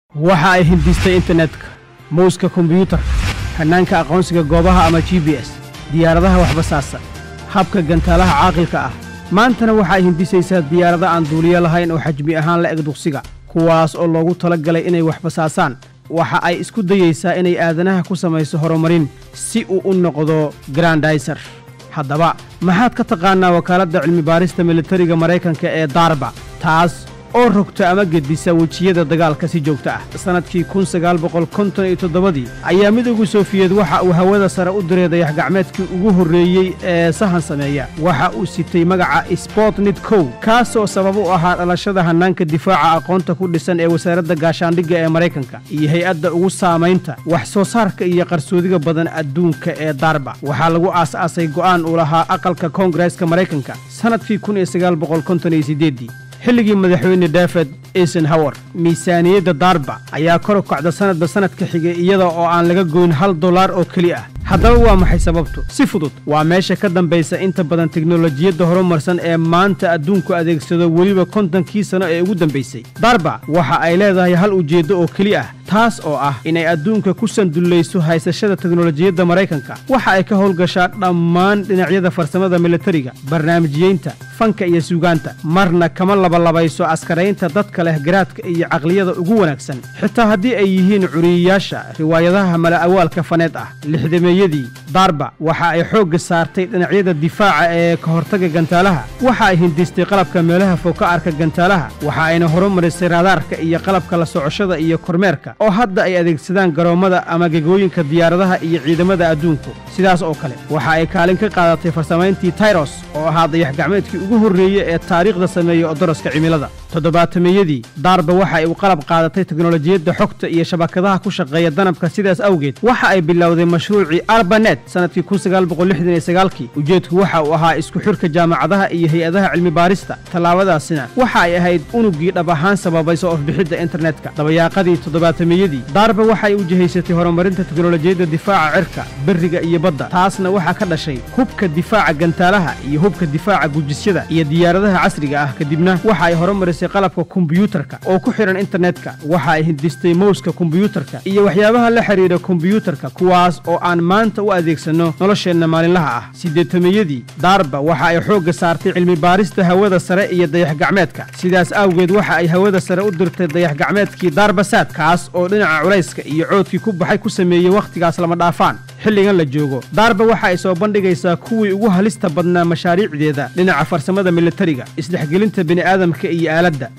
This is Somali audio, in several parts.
waxa ay hindistay internetka mowska kombiyuutarka hannaanka aqoonsiga goobaha ama g b s diyaaradaha waxbasaasa habka gantaalaha caaqilka ah maantana waxa ay hindisaysaa diyaarada aan duuliyo lahayn oo xajmi ahaan la eg duqsiga kuwaas oo loogu tala galay inay waxbasaasaan waxa ay isku dayaysaa inay aadanaha ku samayso horumarin si uu u noqdo grandaiser haddaba maxaad ka taqaannaa wakaaladda cilmibaarista militariga maraykanka ee darba taas oo rogta ama gedisa wejiyada dagaalka si joogta ah sannadkii kun sagaal boqol konton iyo toddobadii ayaa midowga sofiyeed waxa uu hawada sare u diray dayax-gacmeedkii ugu horreeyey ee sahan sameeya waxa uu sitay magaca spotnit kow kaasoo sabab u ahaa dhalashada hannaanka difaaca aqoonta ku dhisan ee wasaaradda gaashaandhigga ee maraykanka iyo hay-adda ugu saamaynta wax soo saarka iyo qarsoodiga badan adduunka ee darba waxaa lagu aas-aasay go'aan uu lahaa aqalka koongareeska maraykanka sannadkii kun iyo sagaal boqol konton iyo siddeeddii xilligii madaxweyne david eisenhower miisaaniyadda darba ayaa kor u kacda sannadba sannadka xigay iyada oo aan laga goyn hal dollar oo keli ah haddaba waa maxay sababtu si fudud waa meesha ka dambaysa inta badan teknolojiyadda horumarsan ee maanta adduunku adeegsado weliba kontonkii sano ee ugu dambaysay darba waxa ay leedahay hal ujeeddo oo keli ah taas oo ah inay adduunka ku sandullayso haysashada teknolojiyadda maraykanka waxa ay ka howlgashaa dhammaan dhinacyada farsamada militariga barnaamijyeynta fanka iyo suugaanta marna kama labalabayso askaraynta dadka leh garaadka iyo caqliyada ugu wanaagsan xitaa haddii ay yihiin curiyayaasha riwaayadaha mala awaalka faneed ah lixdameeyadii darba waxa ay xoogga saartay dhinacyada difaaca ee ka hortaga gantaalaha waxa ay hindistay qalabka meelaha fog ka arka gantaalaha waxa ayna horumarisay raadaarka iyo qalabka la socoshada iyo kormeerka oo hadda ay adeegsadaan garoommada ama gegooyinka diyaaradaha iyo ciidamada adduunku sidaas oo kale waxa ay kaalin ka qaadatay farsamayntii tayros oo ahaa dayax-gacmeedkii ugu horreeye ee taariikhda sameeya odoroska cimilada toddobaatameyadii darba waxa ay u qalab qaadatay teknolojiyadda xogta iyo shabakadaha ku shaqeeya danabka sidaas awgeed waxa ay bilowday mashruucii arbanet sannadkii kun sagaal boqol lixdan iyo sagaalkii ujeedku waxa uu ahaa isku xidhka jaamacadaha iyo hay-adaha cilmibaarista tallaabadaasina waxa ay ahayd unuggii dhab ahaan sababay soo ofbixidda internetka dabayaaqadii toddobaatameyadii darba waxay u jihaysatay horumarinta teknolojiyadda difaaca cirka berriga iyo badda taasna waxaa ka dhashay hubka difaaca gantaalaha iyo hubka difaaca gujisyada iyo diyaaradaha casriga ah kadibna waxa ay horumarisay qalabka kombiyuutarka oo ku xidhan internetka waxa ay hindistay mowska kombiyuutarka iyo waxyaabaha la xidhiidha kombiyuutarka kuwaas oo aan maanta u adeegsanno nolosheenna maalinlaha ah siddeetameyadii darba waxa ay xoogga saartay cilmibaarista hawada sare iyo dayax-gacmeedka sidaas awgeed waxa ay hawada sare u dirtay dayax-gacmeedkii darbasaad kaas oo dhinaca culayska iyo coodkii ku baxay ku sameeyey wakhtigaas lama dhaafaan xilligan la joogo darba waxa ay soo bandhigaysaa kuwii ugu halista badnaa mashaariicdeeda dhinaca farsamada militariga isdhexgelinta bini'aadamka iyo aaladda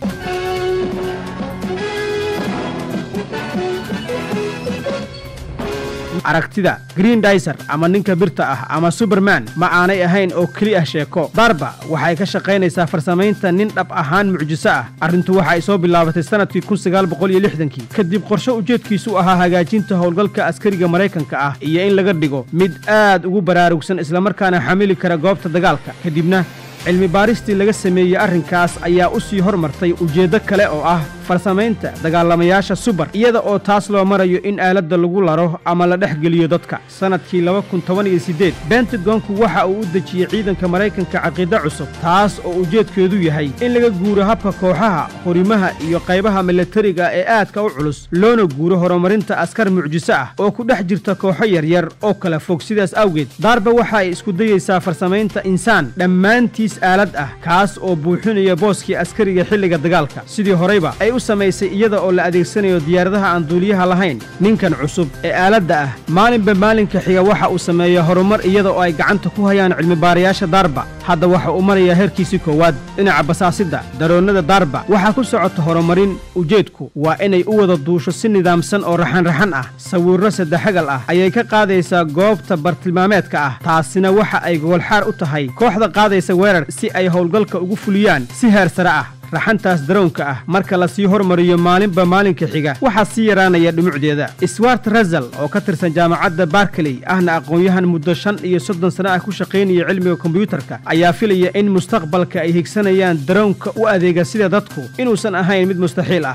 aragtida green daiser ama ninka birta ah ama suberman ma aanay ahayn oo keli ah sheeko darba waxay ka shaqaynaysaa farsamaynta nin dhab ahaan mucjiso ah arrintu waxa ay soo bilaabatay sannadkii kun sagaal boqol iyo lixdankii kadib qorshe ujeedkiisu ahaa hagaajinta howlgalka askariga maraykanka ah iyo in laga dhigo mid aad ugu baraarugsan islamarkaana xamili kara goobta dagaalka kadibna cilmi baaristii laga sameeyey arrinkaas ayaa u sii hormartay ujeeddo kale oo ah farsamaynta dagaalamayaasha subar iyada oo taas loo marayo in aaladda lagu laro ama la dhex geliyo dadka sannadkii laba kun toban iyo siddeed bentagonku waxa uu u dejiyey ciidanka maraykanka caqiido cusub taas oo ujeedkeedu yahay in laga guuro habka kooxaha horimaha iyo qaybaha milatariga ee aadka u culus loona guuro horumarinta askar mucjiso ah oo ku dhex jirta kooxo yaryar oo kala fog sidaas awgeed darba waxa ay isku dayaysaa farsamaynta insaan dhammaantiis aalad ah kaas oo buuxinaya booskii askariga xilliga dagaalka sidii horeyba ay u samaysay iyada oo la adeegsanayo diyaaradaha aan duuliyaha lahayn ninkan cusub ee aaladda ah maalinba maalinka xiga waxa uu sameeya horumar iyada oo ay gacanta ku hayaan cilmibaarayaasha darba hadda waxa uu marayaa heerkiisii koowaad dhinaca basaasidda daroonnada darba waxaa ku socota horumarin ujeedku waa inay u wada duusho si nidaamsan oo raxanraxan ah sawirro saddexagal ah ayay ka qaadaysaa goobta bartilmaameedka ah taasina waxa ay gogolxaar u tahay kooxda qaadaysa weerar si ay howlgalka ugu fuliyaan si heer sare ah raxantaas daroonka ah marka la sii hormariyo maalinba maalinka xiga waxaa sii yaraanaya dhumucdeeda swart rasel oo ka tirsan jaamacadda barkeley ahna aqoon-yahan muddo shan iyo soddon sano ah ku shaqaynaya cilmiga kombiyuutarka ayaa filaya in mustaqbalka ay higsanayaan daroonka u adeega sida dadku inuusan ahayn mid mustaxiil ah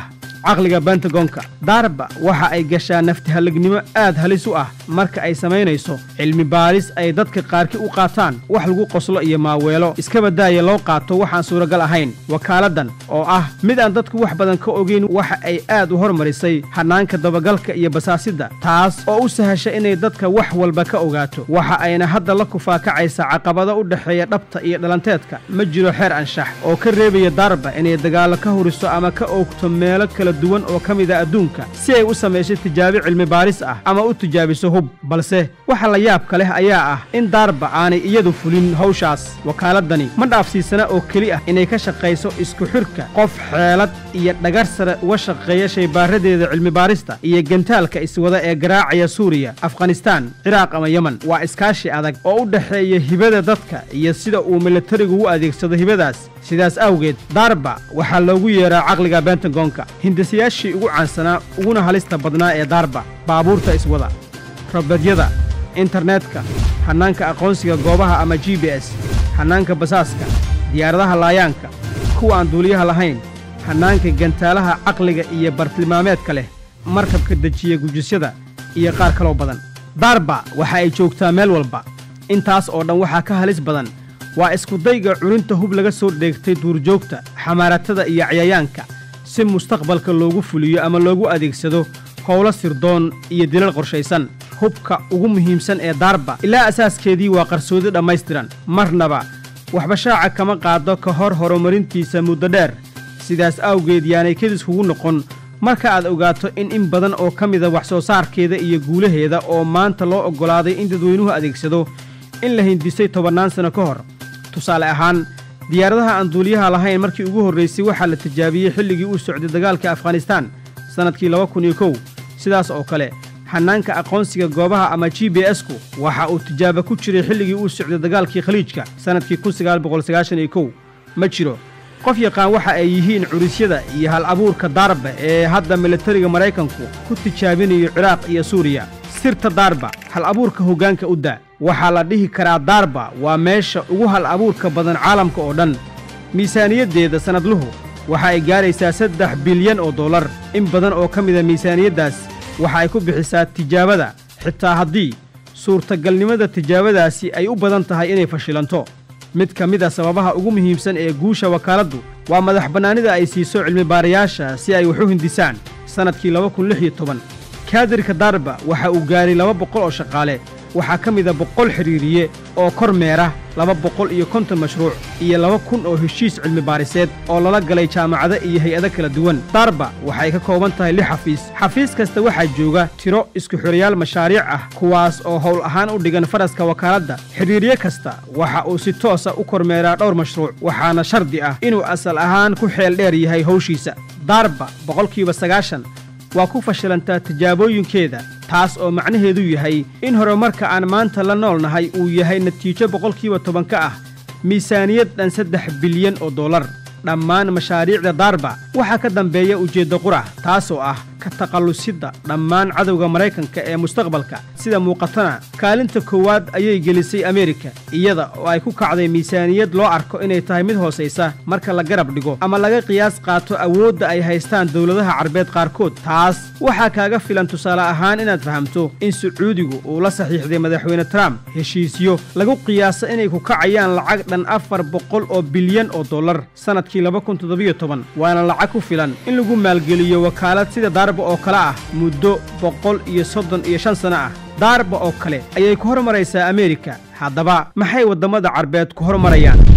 caqliga bentagonka daarba waxa ay gashaa naftihallignimo aad halis u ah marka ay samaynayso cilmi baaris ay dadka qaarki u qaataan wax lagu qoslo iyo maaweelo iskaba daaya loo qaato waxaan suuragal ahayn wakaaladdan oo ah mid aan dadku wax badan ka ogayn waxa ay aad u hormarisay hannaanka dabagalka iyo basaasidda taas oo u sahasha inay dadka wax walba ka ogaato waxa ayna hadda la kufaakacaysaa caqabado u dhexeeya dhabta iyo dhalanteedka ma jiro xeer anshax oo ka reebaya daarba inay dagaallo ka huriso ama ka oogto meelo kala duwan oo ka mid a adduunka si ay u samayso tijaabi cilmi baaris ah ama u tijaabiso hub balse waxa la yaabka leh ayaa ah in daarba aanay iyadu fulin hawshaas wakaaladani ma dhaafsiisana oo keli ah inay ka shaqayso isku xidhka qof xeelad iyo dhagar sare uga shaqeeya shaybaaradeeda cilmi baarista iyo gantaalka iswada ee garaacaya suuriya afghanistaan ciraaq ama yemen waa iskaashi adag oo u dhexeeya hibada dadka iyo sida uu militarigu u adeegsado hibadaas sidaas awgeed daarba waxaa loogu yeeraa caqliga bentagonka hindisayaashii ugu caansanaa uguna halista badnaa ee daarba baabuurta iswada robedyada internetka hannaanka aqoonsiga goobaha ama g b s hannaanka basaaska diyaaradaha laayaanka kuwa aan duuliyaha lahayn hannaanka gantaalaha caqliga iyo bartilmaameedka leh markabka dejiya gujisyada iyo qaar kaloo badan daarba waxa ay joogtaa meel walba intaas oo dhan waxaa ka halis badan waa iskudayga cuninta hub laga soo dheegtay duurjoogta xamaaratada iyo cayayaanka si mustaqbalka loogu fuliyo ama loogu adeegsado howlo sirdoon iyo dilal qorshaysan hubka ugu muhiimsan ee daarba ilaa asaaskeedii waa qarsoodi dhammaystiran marnaba waxba shaaca kama qaado ka hor horumarintiisa muddo dheer sidaas awgeed yaanay kedis kugu noqon marka aad ogaato in in badan oo ka mida wax soo saarkeeda iyo guulaheeda oo maanta loo oggolaaday in dadweynuhu adeegsado in la hindisay tobannaan sanno ka hor tusaale ahaan diyaaradaha aan duuliyaha lahayn markii ugu horraysay waxaa la tijaabiyey xilligii uu socday dagaalka afghanistaan sannadkii laba kun iyo kow sidaas oo kale hannaanka aqoonsiga goobaha ama g b s-ku waxa uu tijaabo ku jiray xilligii uu socday dagaalkii khaliijka sannadkii kun sagaal boqol sagaashan iyo kow ma jiro qof yaqaan waxa ay yihiin curisyada iyo hal abuurka daarba ee hadda militariga maraykanku ku tijaabinayo ciraaq iyo suuriya sirta daarba hal abuurka hoggaanka u daa waxaa la dhihi karaa daarba waa meesha ugu hal abuurka badan caalamka oo dhan miisaaniyaddeeda sannadluhu waxa ay gaaraysaa saddex bilyan oo dollar in badan oo ka mida miisaaniyaddaas waxa ay ku bixisaa tijaabada xitaa haddii suurtagalnimada tijaabadaasi ay u badan tahay inay fashilanto mid ka mid a sababaha ugu muhiimsan ee guusha wakaaladdu waa madax bannaanida ay siiso cilmibaarayaasha si ay wax u hindisaan sannadkii laba kun lix iyo toban kaadirka daarba waxa uu gaaray laba boqol oo shaqaale waxaa ka mida boqol xidhiiriye oo kor meera laba boqol iyo konton mashruuc iyo laba kun oo heshiis cilmi baariseed oo lala galay jaamacado iyo hay-ado kala duwan daarba waxay ka kooban tahay lix xafiis xafiis kasta waxaa jooga tiro isku xirayaal mashaariic ah kuwaas oo howl ahaan u dhigan faraska wakaaladda xidhiirye kasta waxa uu si toosa u kormeeraa dhowr mashruuc waxaana shardi ah inuu asal ahaan ku xeel dheer yahay hawshiisa daarba boqolkiiba sagaashan waa ku fashilantaa tijaabooyinkeeda taas oo macnaheedu yahay in horumarka aan maanta la nool nahay uu yahay natiijo boqolkiiba toban ka ah miisaaniyad dhan saddex bilyan oo dollar dhammaan mashaariicda daarba waxaa ka dambeeya ujeedda qurac taasoo ah ka takhallusidda dhammaan cadowga maraykanka ee mustaqbalka sida muuqatana kaalinta koowaad ayay gelisay ameerika iyada oo ay ku kacday miisaaniyad loo arko inay tahay mid hoosaysa marka la garab dhigo ama laga qiyaas qaato awoodda ay haystaan dowladaha carbeed qaarkood taas waxaa kaaga filan tusaale ahaan inaad fahamto in sacuudigu uu la saxiixday madaxweyne trump heshiisyo lagu qiyaasa inay ku kacayaan lacag dhan afar boqol oo bilyan oo dollar sannadkii laba kun toddobiyo toban waana lacag ku filan in lagu maalgeliyo wakaalad sida daarba oo kale ah muddo boqol iyo soddon iyo shan sanno ah daarba oo kale ayay ku hormaraysaa ameerika haddaba maxay waddammada carbeed ku hormarayaan